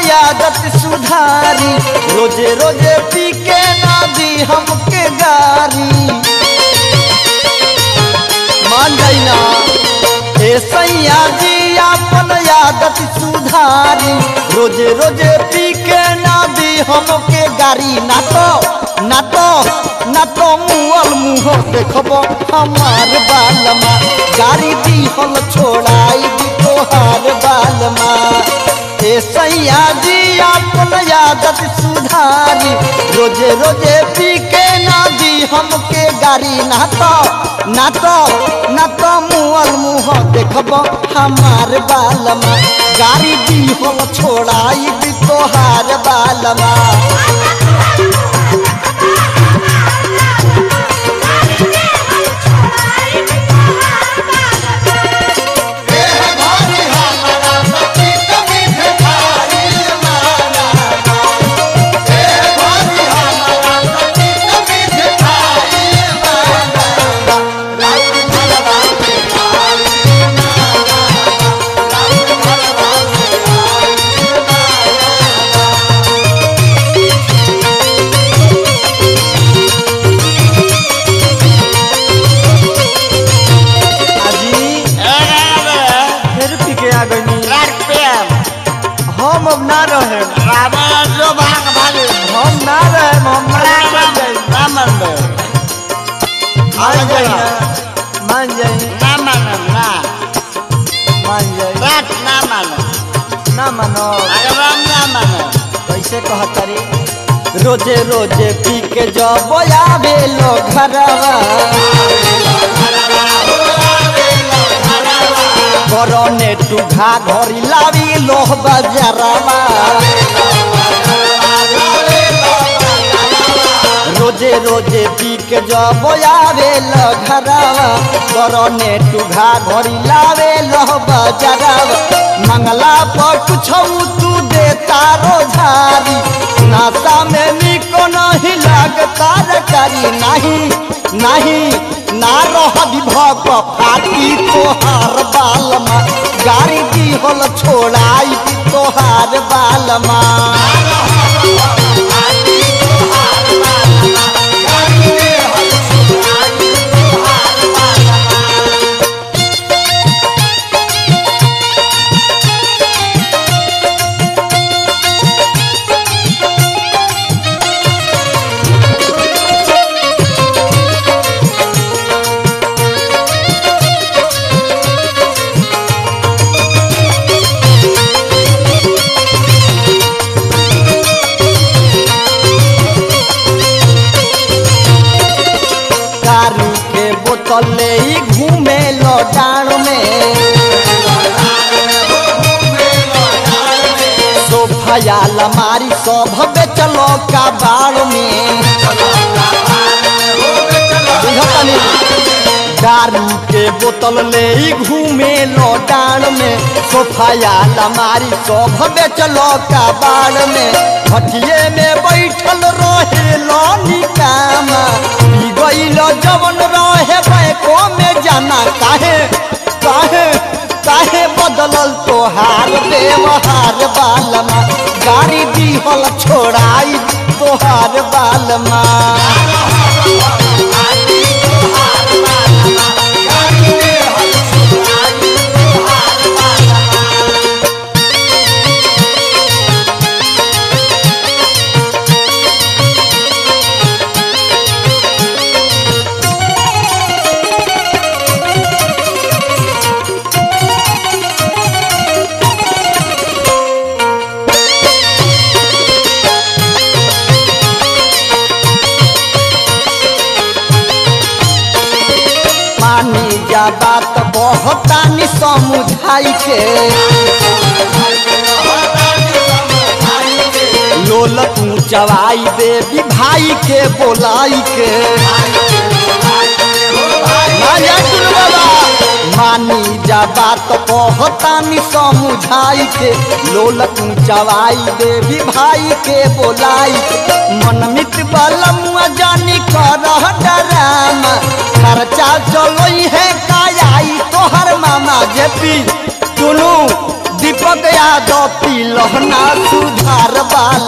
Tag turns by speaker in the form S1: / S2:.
S1: आदत सुधारी रोजे रोजे पी के ना दी हमके गारी मान जाई ना ए सैया जी अपन आदत सुधारी रोजे रोजे पी के ना दी हमके गारी ना तो ना तो ना तो मुअल मुँह देखब हमार बालमा गाड़ी दी हम छोड़ाई दी तोहार बालमा ए सैया जी अपन आदत सुधारी रोजे रोजे पी के ना दी हमके गाड़ी ना तो ना तो ना तो मुअल मुँह देखब हमार बालमा गाड़ी दी हम छोड़ाई दी तोहार बालमा अजी फिर पी के आ गई हम अब ना रहे हम ना रहे हम मान जाई मान जाई ना मान जाई मान जाई ना मानो कैसे कहतरी रोजे रोजे पी के जब आवे लो घरवा करने टूघा घरी लावी लोह बजरवा रोजे रोजे पी के जब आवे लो घरवा करने टूघा घरी लावे लोह बजरवा मंगला पर कुछ तू दे तारो झारी नाता में निको नहीं लगता रे करी नहीं नहीं ना रह विभव फाटी तोहार बालमा गाड़ी दी होल छोड़ाई दी तोहार बालमा दारू के बोतल ले ही घूमे लो डाण में सोफा या लमारी सब बेचलो का बाड़ में बुझतनी? दारू के बोतल ले ही घूमे लो डाण में सोफा या लमारी सब बेचलो का बाड़ में भटिये में बैठल रहे लो निकामा पी गईल जवन रहे बैको में जाना काहे काहे काहे बदलल तोहार व्यवहार बालमा गाड़ी दीहल छोड़ाई तोहार बालमा मानी जा बात बहुतानी समुझाई के लोल तू चवाई देवी भाई के बोलाई के मानिया सुन बाबा मानी जा बात बहुतानी समुझाई के लोल तू चवाई देवी भाई के बोलाई के मनमित बलम जानी कर डरामा खर्चा चलो है कायाई तोहर मामा जेपी दुनू दीपक यादव पीलहना सुधार वाला